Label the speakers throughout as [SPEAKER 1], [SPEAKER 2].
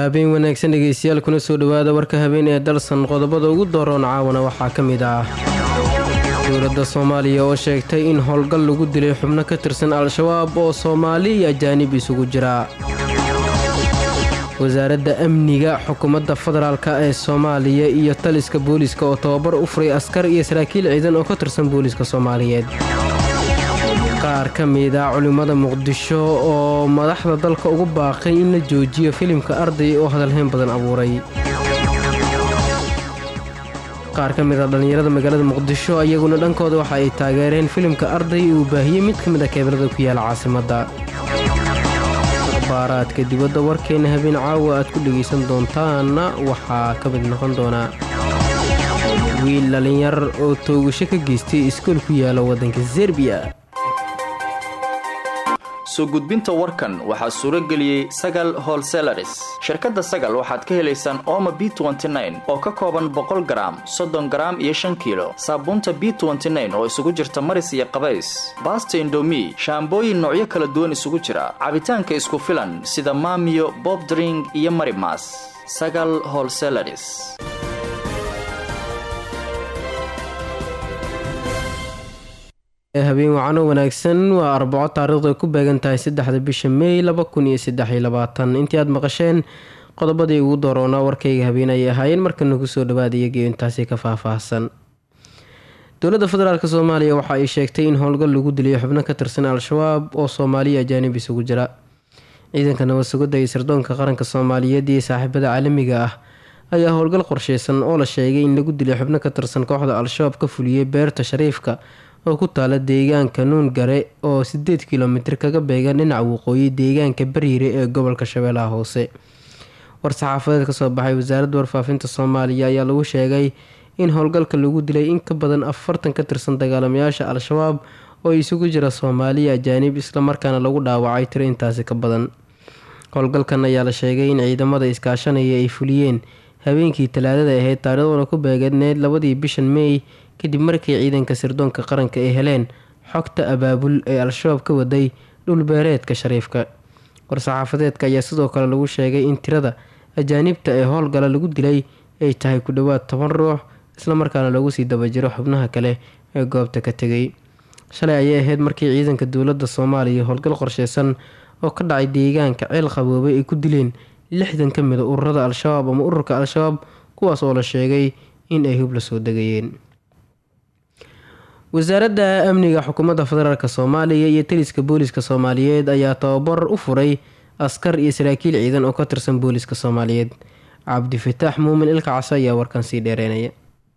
[SPEAKER 1] habeen wanaagsan dhegeystayaal kuna soo dhowaada warka habeen ee dalsan qodobada ugu dooroon caawana waxaa ka mid ah dowladda soomaaliya oo sheegtay in howlgal lagu dilay xubno ka tirsan al-shabaab oo soomaali iyo ajaanib isugu jira wasaaradda amniga xukuumadda federaalka ee soomaaliya iyo taliska booliiska oo tababar u furay askar iyo saraakiil ciidan oo ka tirsan booliiska soomaaliyeed qaar ka mid a culimmada muqdisho oo madaxda dalka ugu baaqay in la joojiyo filimka arday oo hadalhayn badan abuuray qaar ka mid a dhallinyarada magaalada muqdisho iyaguna dhankooda waxa ay taageereen filimka arday uu baahiyey mid ka mid a keebalada ku yaala caasimadda akhbaaraadka dibadda warkeena habeen caawa aad ku dhegaysan doontaanna waxaa ka mid noqon doonaa wiil dhallinyar oo toogasho ka geystay iskool ku yaala waddanka serbiya
[SPEAKER 2] soo gudbinta warkan waxaa suuro geliyey sagal holselaris shirkadda sagal waxaad ka helaysaan ooma b oo ka kooban boqol garaam soddon garaam iyo shan kiilo saabuunta b oo isugu jirta maris iyo qabays baasta indomi shaambooyin noocyo kala duwan isugu jira cabitaanka isku filan sida maamiyo bobdring iyo marimas sagal holselaris
[SPEAKER 1] habeen wacano wanaagsan waa arbaco taariikhdu ay ku beegan tahay saddexda bisha meey laba kun iyo saddex iyo labaatan intii aad maqasheen qodobadii ugu dooroonaa warkayga habeen ayay ahaayeen markana kusoo dhawaada iyagiio intaasi ka faahfaahsan dowladda federaalk soomaaliya waxa ay sheegtay in howlgal lagu dilay xubno ka tirsan al-shabaab oo soomaaliya ajaanib isugu jira ciidanka nabadsugidda iyo sirdoonka qaranka soomaaliyeed iyo saaxiibada caalamiga ah ayaa howlgal qorsheysan oo la sheegay in lagu dilay xubno ka tirsan kooxda al-shabaab ka fuliyey beerta shariifka oo ku taala deegaanka nuungare oo sideed kilomitir kaga beegan dhinaca waqooyi deegaanka bariire ee gobolka shabeellaha hoose war-saxaafadeed kasoo baxay wasaaradda warfaafinta soomaaliya ayaa lagu sheegay in howlgalka lagu dilay in ka badan afartan ka tirsan dagaalamayaasha al-shabaab oo isugu jira soomaaliya ajaanib islamarkaana lagu dhaawacay tiro intaasi ka badan howlgalkan ayaa la sheegay in ciidamada iskaashanaya ay fuliyeen habeenkii talaadada ahayd taariikhduna ku beeganeed labadii bishan meey kadib markii ciidanka sirdoonka qaranka ay heleen xogta abaabul ee al-shabaab ka waday dhulbeereedka shariifka war-saxaafadeedka ayaa sidoo kale lagu sheegay in tirada ajaanibta ee howlgala lagu dilay ay tahay ku dhowaad toban ruux islamarkaana lagu sii dabajiro xubnaha kale ee goobta ka tegay shalay ayay ahayd markii ciidanka dowladda soomaaliya howlgal qorsheysan oo ka dhacay deegaanka ceel qaboobay ay ku dileen lixdan ka mid a ururada al-shabaab ama ururka al-shabaab kuwaas oo la sheegay in ay hub la soo degayeen wasaaradda amniga xukuumadda federaalk soomaaliya iyo taliska booliiska soomaaliyeed ayaa tababar u furay askar iyo saraakiil ciidan oo ka tirsan booliiska soomaaliyeed cabdifataax muumin ilka case ayaa warkan sii dheereynaya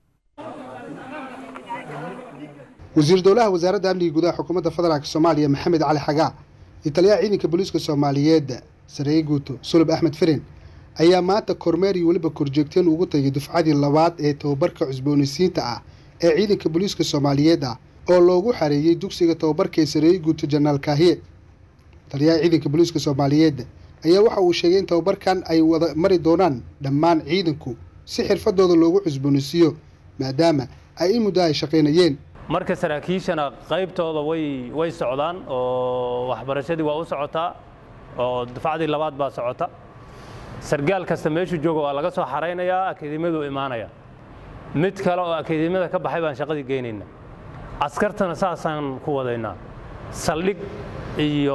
[SPEAKER 3] wasiir dowlaha wasaaradda amniga gudaha xukuumadda federaalk soomaaliya maxamed cali xagaa iyo taliyaha ciidanka booliiska soomaaliyeed sareeye guuto sulub axmed firin ayaa maanta kormeer iyo weliba korjoogteen ugu tagay dufcadii labaad ee tababarka cusboonaysiinta ah ee ciidanka booliiska soomaaliyeed ah oo loogu xareeyey dugsiga tababarka ee sareeye guuto janaal kaahiye taliyaha ciidanka booliiska soomaaliyeed ayaa waxa uu sheegay in tababarkan ay wada mari doonaan dhammaan ciidanku si xirfadooda loogu cusboonaysiiyo maadaama ay in muddo ay shaqaynayeen
[SPEAKER 4] marka saraakiishana qaybtooda way way socdaan oo waxbarashadii waa u socotaa oo dufcadii labaad baa socota sargaal kasta meeshuu jooga waa laga soo xaraynayaa akademiyadu imaanaya mid kale oo akademiyada ka baxay baan shaqadii geynaynaa askartana saasaan ku wadaynaa saldhig iyo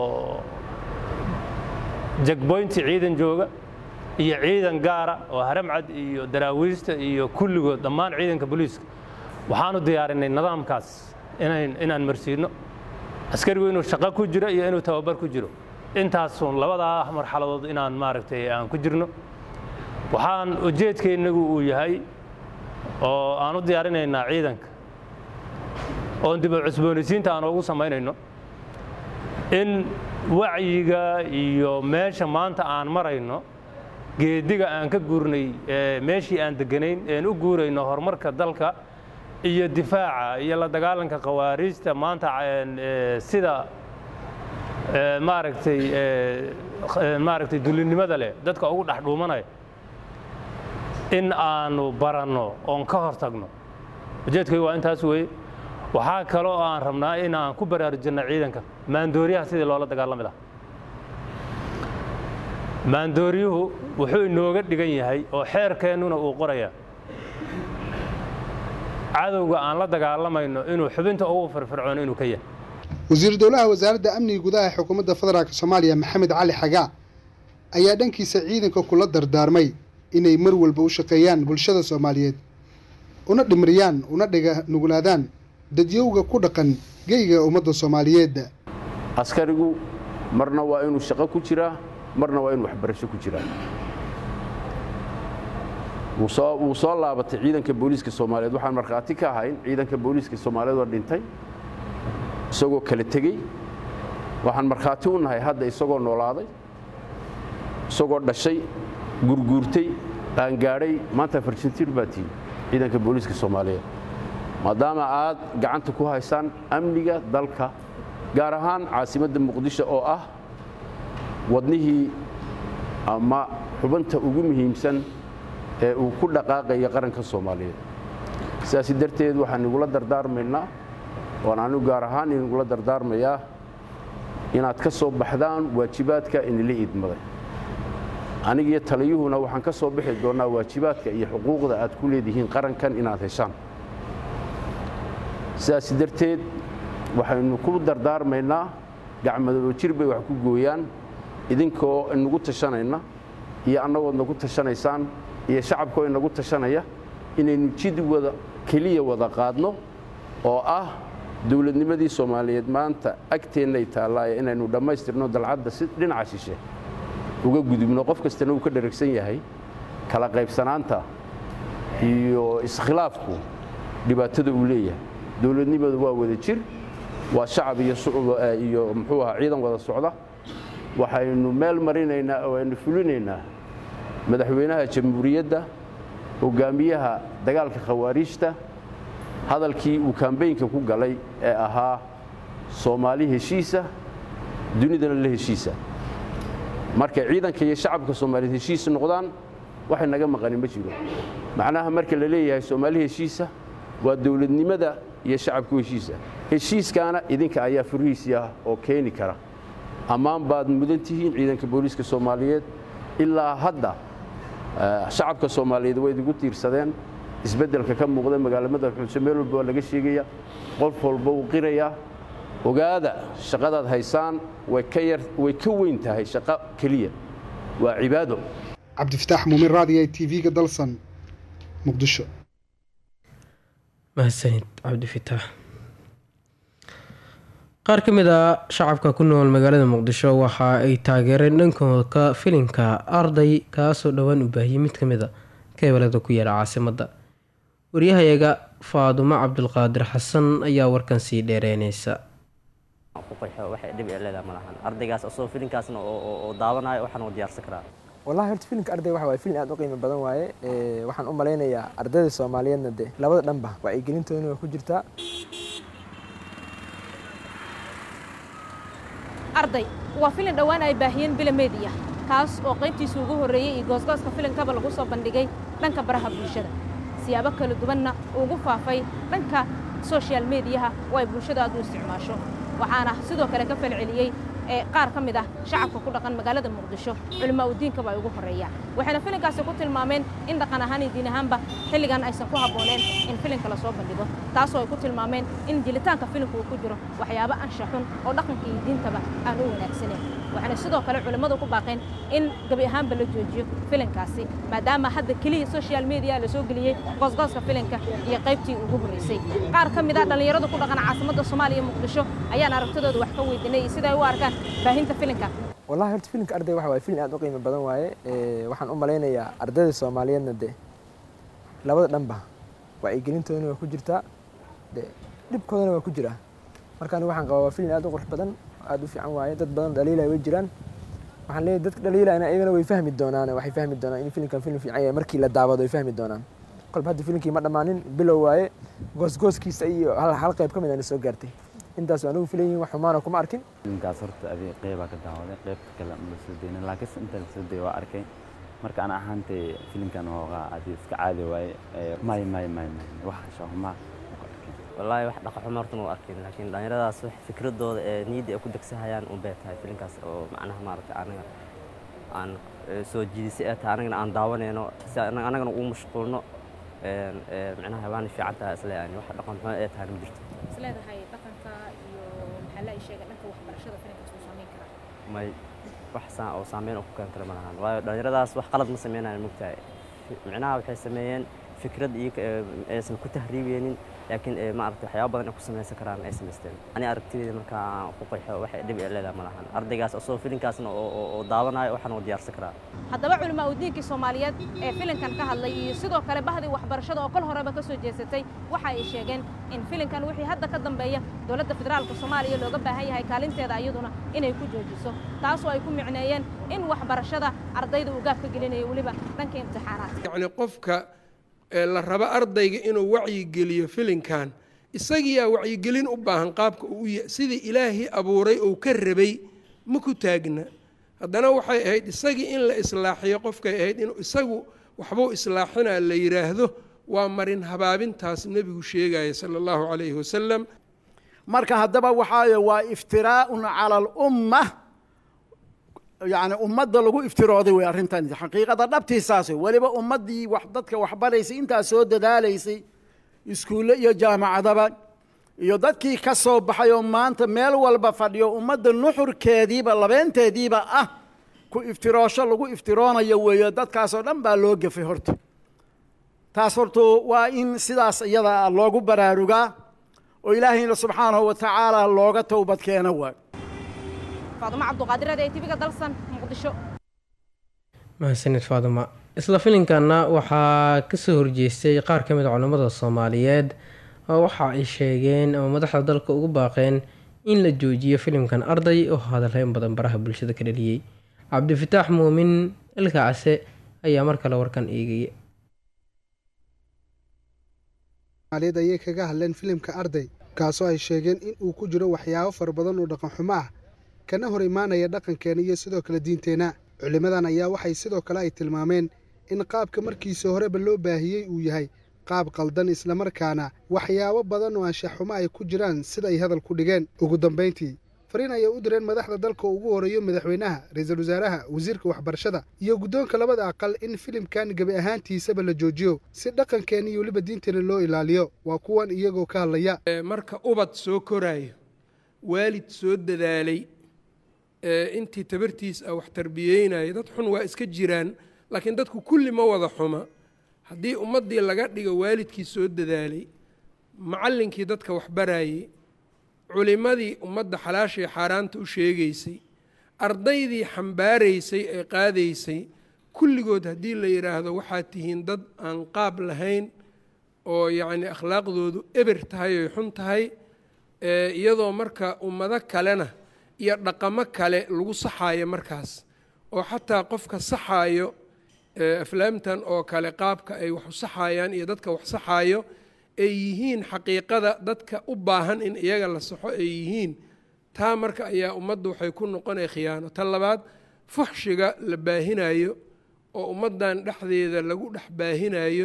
[SPEAKER 4] jagboynti ciidan jooga iyo ciidan gaara oo haramcad iyo daraawiista iyo kulligood dhammaan ciidanka booliiska waxaanu diyaarinay nidaamkaas inaan marsiino askarigu inuu shaqo ku jiro iyo inuu tababar ku jiro intaasun labadaa marxaladood inaan maaragtay aan ku jirno waxaan ujeedkeennagu uu yahay oo aan u diyaarinaynaa ciidanka oon dib u cusboonaysiinta aan ugu samaynayno in wacyiga iyo meesha maanta aan marayno geediga aan ka guurnay meeshii aan deganayn een u guurayno horumarka dalka iyo difaaca iyo la dagaalanka khawaariijta maanta sida maaragtay maaragtay dulinimada leh dadka ugu dhex dhuumanaya in aanu baranno oon ka hor tagno ujeedkaygu waa intaas weeye waxaa kale oo aan rabnaa in aan ku baraarujinno ciidanka maandooriyaha sidii loola dagaalami lahaa maandooryuhu wuxuu inooga dhigan yahay oo xeerkeennuna uu qorayaa cadowga aan la dagaalamayno inuu xubinta ugu firfircoon inuu ka yahay
[SPEAKER 3] wasiir dowlaha wasaaradda amniga gudaha ee xukuumadda federaalk soomaaliya maxamed cali xagaa ayaa dhankiisa ciidanka kula dardaarmay inay mar walba u shaqeeyaan bulshada soomaaliyeed una dhimiriyaan una dhiga nuglaadaan dadyowga ku dhaqan geyga ummadda soomaaliyeed
[SPEAKER 5] askarigu marna waa inuu shaqo ku jiraa marna waa inuu waxbarasho ku jiraa wuu soo laabatay ciidanka booliiska soomaaliyeed waxaan markhaati ka ahayn ciidanka booliiska soomaaliyeed oo dhintay isagoo kala tegey waxaan markhaati u nahay hadda isagoo noolaaday isagoo dhashay gurguurtay qaangaadhay maanta farjantiir baa tihi ciidanka booliiska soomaaliyeed maadaama aad gacanta ku haysaan amniga dalka gaar ahaan caasimadda muqdisho oo ah wadnihii ama xubinta ugu muhiimsan ee uu ku dhaqaaqaya qaranka soomaaliyeed sidaasi darteed waxaan igula dardaarmaynaa waan anigu gaar ahaan inigula dardaarmayaa inaad ka soo baxdaan waajibaadka inila idmaday anigiyo taliyuhuna waxaan ka soo bixi doonnaa waajibaadka iyo xuquuqda aad ku leedihiin qarankan inaad heshaan sidaasi darteed waxaynu ku dardaarmaynaa gacmadoo jir bay wax ku gooyaan idinkoo inagu tashanayna iyo annagood nagu tashanaysaan iyo shacabkoo inagu tashanaya inaynu jid wada keliya wada qaadno oo ah dowladnimadii soomaaliyeed maanta agteennay taallaaye inaynu dhammaystirno dalcadda si dhinaca shishe uga gudubno qof kastana uu ka dharagsan yahay kala qaybsanaanta iyo iskhilaafku dhibaatada uu leeyahay dowladnimadu waa wada jir waa shacab iyo muxuu ahaa ciidan wada socda waxaynu meel marinaynaa oo aynu fulinaynaa madaxweynaha jamhuuriyadda hogaamiyaha dagaalka khawaariijta hadalkii uu kambeynka ku galay ee ahaa soomaali heshiisa dunidana la heshiisa markay ciidanka iyo shacabka soomaaliyeed heshiis noqdaan waxay naga maqanin ma jiro macnaha marka la leeyahay soomaali heshiisa waa dowladnimada iyo shacabku heshiisa heshiiskaana idinka ayaa furihiisii ah oo keeni kara ammaan baad mudan tihiin ciidanka booliiska soomaaliyeed ilaa hadda shacabka soomaaliyeed way idigu tiirsadeen isbeddelka ka muuqda magaalamada xuuse meel walba waa laga sheegaya qof walba uu qirayaa ogaada shaqadaad haysaan way ka weyn tahay shaqo keliya waa cibaado
[SPEAKER 3] cabdifataax muumin raadiya t v-ga dalsan muqdisho
[SPEAKER 1] mahadsanid cabdifitaax qaar ka mid a shacabka ku nool magaalada muqdisho waxa ay taageereen dhankooda filinka arday kaasoo dhowaan u baahiyey mid ka mid a keebelada ku yaala caasimadda waryahayaga faadumo cabdulqaadir xasan ayaa warkan sii dheereynaysa
[SPEAKER 6] ardaygaas asoo filinkaasna oo daawanayo waxaan u diyaarsan karaa
[SPEAKER 7] wallahi horta filimka arday waxa waaye filin aad u qiimo badan waaye waxaan u malaynayaa ardayda soomaaliyeedna de labada dhanba wacyigelintoodana waa ku jirtaa
[SPEAKER 8] arday waa filin dhowaan ay baahiyeen bila meediya kaas oo qaybtiisa ugu horreeyey iyo goosgooska filinkaba lagu soo bandhigay dhanka baraha bulshada siyaabo kala duwanna ugu faafay dhanka soshal mediyaha oo ay bulshada aad u isticmaasho waxaana sidoo kale ka falceliyey ee qaar ka mid ah shacabka ku dhaqan magaalada muqdisho culimaa udiinkaba ay ugu horreeyaan waxayna filinkaasi ku tilmaameen in dhaqan ahaan iyo diin ahaanba xilligan aysan ku habbooneen in filinka la soo bandhigo taasoo ay ku tilmaameen in jilitaanka filimka uu ku jiro waxyaabo ansha xun oo dhaqanka iyo diintaba aan u wanaagsaneyn waxayna sidoo kale culimmadu ku baaqeen in gebi ahaanba la joojiyo filinkaasi maadaama hadda keliya social media la soo geliyey goosgooska filinka iyo qaybtii ugu horreysay qaar ka mid ah dhallinyaradu ku dhaqan caasimadda soomaaliya muqdisho ayaan aragtidooda wax ka weydiinay iyo siday u arkaan baahinta filinka
[SPEAKER 7] wallahi horta filimka arday waxa waaye filin aad u qiimo badan waaye waxaan u malaynayaa ardayda soomaaliyeedna de labada dhanba wacyigelintoodana waa ku jirtaa de dhibkoodana waa ku jiraa marka anigu waxaan qabaa waa filin aad u qurux badan aad u fiican waaye dad badan dhaliilay way jiraan waxaan leeyahay dadka dhaliilayna iyagana way fahmi doonaan waxay fahmi doonaan in filimkan filim fiican yahay markii la daawado way fahmi doonaan kolba hadda filimkii ma dhammaanin bilow waaye goosgooskiisa iyo hal hal qayb ka mid ana soo gaartay intaas anigu filayihin wax xumaana kuma arkin
[SPEAKER 9] filimkaas horta adi qeybaa ka daawaday qeybta kale ma soo deynin laakiinse inta la soo deyay waa arkay marka ana ahaantay filimkan hoogaa adi iska caadi waaye may may may may wax shahuma
[SPEAKER 6] wallaahi wax dhaqa xumo horta ma u arkin laakiin dhallinyaradaas wax fikradooda ee niyadda ay ku degsahayaan un bay tahay filinkaas oo macnaha maaragtay aniga aan soo jiidisay ee tahay anagana aan daawanayno si anagana ugu mashquulno micnaha waana fiican tahay isle yani wax dhaqan xumo ee tahay ma jirto
[SPEAKER 8] isleedahay dhaqanka iyo maxaa la sheega dhanka waxbarashada filimkaas uu saameyn karaa
[SPEAKER 6] may wax saa oo saameyn oo ku keeni kara ma lahan waayo dhallinyaradaas wax qalad ma sameynayaan mogtahay micnaha waxay sameeyeen fikrad iyo aysan ku tahriibeynin laakiin maaragtay waxyaaba badan ay ku samaysan karaan ay samaysteen ani aragtidayda markaa aan ku qeexo waxay dhib ay leedahay ma lahan ardaygaas asoo filinkaasna oo daawanayo waxaan oo diyaarsan karaa
[SPEAKER 8] haddaba culimaa udiinkii soomaaliyeed ee filinkan ka hadlay iyo sidoo kale bahdii waxbarashada oo kol horeba ka soo jeesatay waxa ay sheegeen in filinkan wixii hadda ka dambeeya dowladda federaalka soomaaliya looga baahan yahay kaalinteeda iyaduna inay ku joojiso taasoo ay ku micneeyeen in waxbarashada ardayda uu gaab ka gelinayo weliba dhanka imtixaanaadka
[SPEAKER 10] yacni qofka la rabo ardayga inuu wacyigeliyo filinkan isagiyaa wacyigelin u baahan qaabka uu sidii ilaahii abuuray ou ka rabay ma ku taagna haddana waxay ahayd isagii in la islaaxiyo qofkay ahayd inuu isagu waxbuu islaaxinaa la yidhaahdo waa marin habaabintaas nebigu sheegaya sala allahu calayhi wasalam
[SPEAKER 11] marka haddaba waxaa waa iftiraa'un cala alumma yacni ummadda lagu iftirooday wey arrintan xaqiiqada dhabtiisaas wey weliba ummaddii wax dadka waxbaraysay intaas soo dadaalaysay iskuulle iyo jaamacadaba iyo dadkii ka soo baxay oo maanta meel walba fadhiyo ummadda nuxurkeediiba labeenteediiba ah ku iftiroosho lagu iftiroonayo weeye dadkaasoo dhan baa loo gefay horta taas hortu waa in sidaas iyada loogu baraarugaa oo ilaahayna subxaanahu wa tacaala looga towbad keeno waay
[SPEAKER 8] faadumo cabduqaadireed ee tibiga dalsan muqdisho
[SPEAKER 1] mahadsanid faaduma isla filinkanna waxaa kasoo horjeestay qaar ka mid a culammada soomaaliyeed oo waxa ay sheegeen ama madaxda dalka ugu baaqeen in la joojiyo filimkan arday oo hadalreyn badan baraha bulshada ka dhaliyey cabdifataax muumin ilka case ayaa mar kale warkan eegaya
[SPEAKER 3] ayay kaga hadleen filimka arday kaasoo ay sheegeen in uu ku jiro waxyaabo fara badan oo dhaqan xumo ah kana hor imaanaya dhaqankeena iyo sidoo kale diinteenna culimmadan ayaa waxay sidoo kale ay tilmaameen in qaabka markiisa horeba loo baahiyey uu yahay qaab qaldan islamarkaana waxyaabo badan oo anshaxumo ay ku jiraan sida ay hadal ku dhigeen ugu dambayntii fariin ayay u direen madaxda dalka ugu horeeyo madaxweynaha ra-iisul wasaaraha wasiirka waxbarashada iyo guddoonka labada aqal in filimkan gebi ahaantiisaba la joojiyo si dhaqankeena iyo weliba diinteena loo ilaaliyo waa kuwan iyagoo ka hadlaya
[SPEAKER 10] marka ubad soo koraayo waalid soo dadaalay intii tabartiis ah wax tarbiyeynaya dad xun waa iska jiraan laakiin dadku kulli ma wada xuma haddii ummaddii laga dhigo waalidkii soo dadaalay macallinkii dadka wax baraayey culimmadii ummadda xalaashii xaaraanta u sheegaysay ardaydii xambaaraysay ee qaadaysay kulligood haddii la yidhaahdo waxaad tihiin dad aan qaab lahayn oo yacni akhlaaqdoodu eber tahay oy xun tahay iyadoo marka ummado kalena iyo dhaqamo kale lagu saxaayo markaas oo xataa qofka saxaayo aflaamtan oo kale qaabka ay wax u saxayaan iyo dadka wax saxaayo ay yihiin xaqiiqada dadka u baahan in iyaga la saxo ay yihiin taa marka ayaa ummadda waxay ku noqonaya khiyaano ta labaad fuxshiga la baahinayo oo ummaddan dhexdeeda lagu dhex baahinayo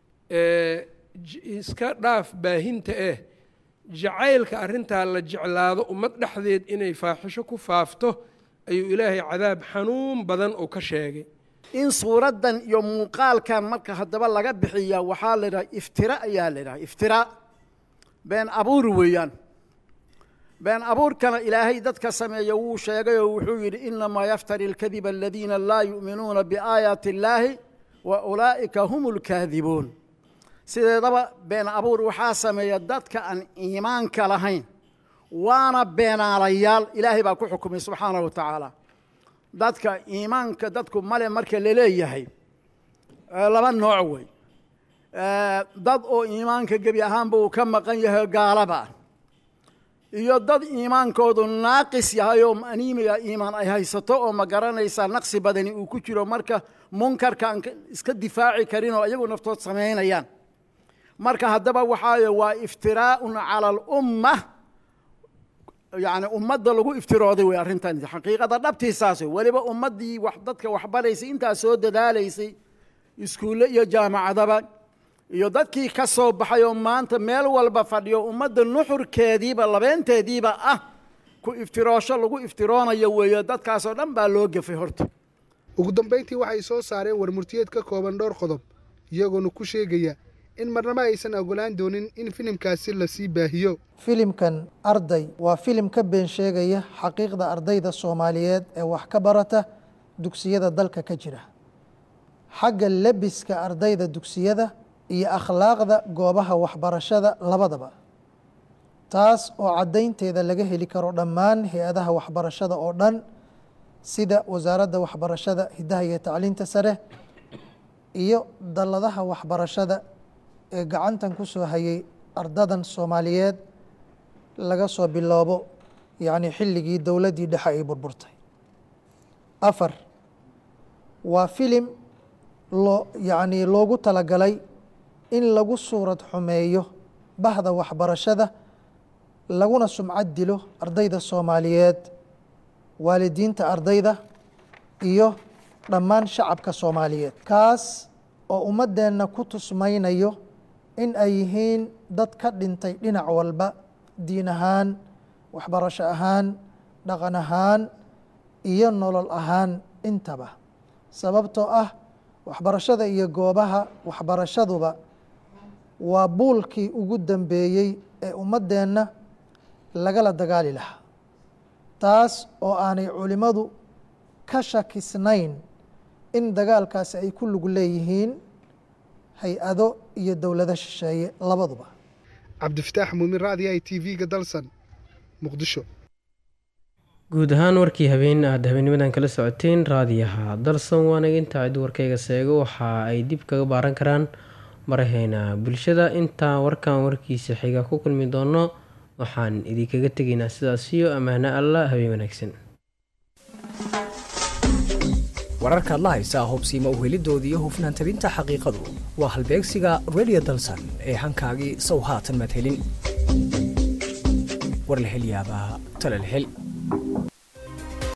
[SPEAKER 10] iska dhaaf baahinta eh jacaylka arrintaa la jeclaado ummad dhexdeed inay faaxisho ku faafto ayuu ilaahay cadaab xanuun badan uu ka sheegay
[SPEAKER 11] in suuraddan iyo muuqaalkan marka haddaba laga bixiya waxaa la idhaha iftira ayaa la idhaha iftira been abuur weeyaan been abuurkana ilaahay dadka sameeya wuu sheegay oo wuxuu yidhi inamaa yaftari alkadiba aladiina laa yu'minuuna biaayaati illaahi wa ulaa'ika hum lkaadibuun sideedaba been abuur waxaa sameeya dadka aan iimaanka lahayn waana beenaalayaal ilaahay baa ku xukumay subxaanahu wa tacaala dadka iimaanka dadku male marka laleeyahay laba nooc wey dad oo iimaanka gebi ahaanba uu ka maqan yahay gaalaba ah iyo dad iimaankoodu naaqis yahay oo aniimiga iimaan ay haysato oo ma garanaysaa naqsi badani uu ku jiro marka munkarka aan iska difaaci karin oo iyagu naftood samaynayaan marka haddaba waxaa waa iftiraa'un cala alumma yacni ummadda lagu iftirooday wey arrintan xaqiiqada dhabtiisaas wey weliba ummaddii wax dadka waxbaraysay intaas soo dadaalaysay iskuulle iyo jaamacadaba iyo dadkii ka soo baxay oo maanta meel walba fadhiyo ummadda nuxurkeediiba labeenteediiba ah ku iftiroosho lagu iftiroonayo weeye dadkaasoo dhan baa loo gefay horta
[SPEAKER 3] ugu dambayntii waxay soo saareen warmurtiyeed ka kooban dhowr qodob iyagoona ku sheegaya in marnamo aysan ogolaan doonin in filimkaasi lasii baahiyo
[SPEAKER 12] filimkan arday waa filim ka been sheegaya xaqiiqda ardayda soomaaliyeed ee wax ka barata dugsiyada dalka ka jira xagga lebiska ardayda dugsiyada iyo akhlaaqda goobaha waxbarashada labadaba taas oo caddaynteeda laga heli karo dhammaan hay-adaha waxbarashada oo dhan sida wasaaradda waxbarashada hiddaha iyo tacliinta sare iyo dalladaha waxbarashada ee gacantan ku soo hayay ardadan soomaaliyeed laga soo biloobo yacni xilligii dowladdii dhexe ay burburtay afar waa filim loo yacni loogu talagalay in lagu suurad xumeeyo bahda waxbarashada laguna sumcad dilo ardayda soomaaliyeed waalidiinta ardayda iyo dhammaan shacabka soomaaliyeed kaas oo ummaddeenna ku tusmaynayo in ay yihiin dad ka dhintay dhinac walba diin ahaan waxbarasho ahaan dhaqan ahaan iyo nolol ahaan intaba sababtoo ah waxbarashada iyo goobaha waxbarashaduba waa buulkii ugu dambeeyey ee ummaddeenna lagala dagaali lahaa taas oo aanay culimmadu ka shakisnayn in dagaalkaasi ay ku lug leeyihiin hay-ado iyo dowlado shisheeye labaduba
[SPEAKER 3] cabdifataax muumin raadi i t v-ga dalsan muqdisho
[SPEAKER 1] guud ahaan warkii habeen aada habeenimadan kala socoteen raadiyaha dalsan waanaga intaa cid warkayga seego waxa ay dib kaga baaran karaan maraheena bulshada intaa warkan warkiisa xiga ku kulmi doono waxaan idinkaga tegaynaa sidaasiyo ammaano alla habeen wanaagsan
[SPEAKER 13] wararkaad la haysaa hubsiima uhelidoodii iyo hufnaan tabinta xaqiiqadu waa halbeegsiga redio dalsan ee hankaagii sow haatan maad helin war la hel yaabaa tala la hel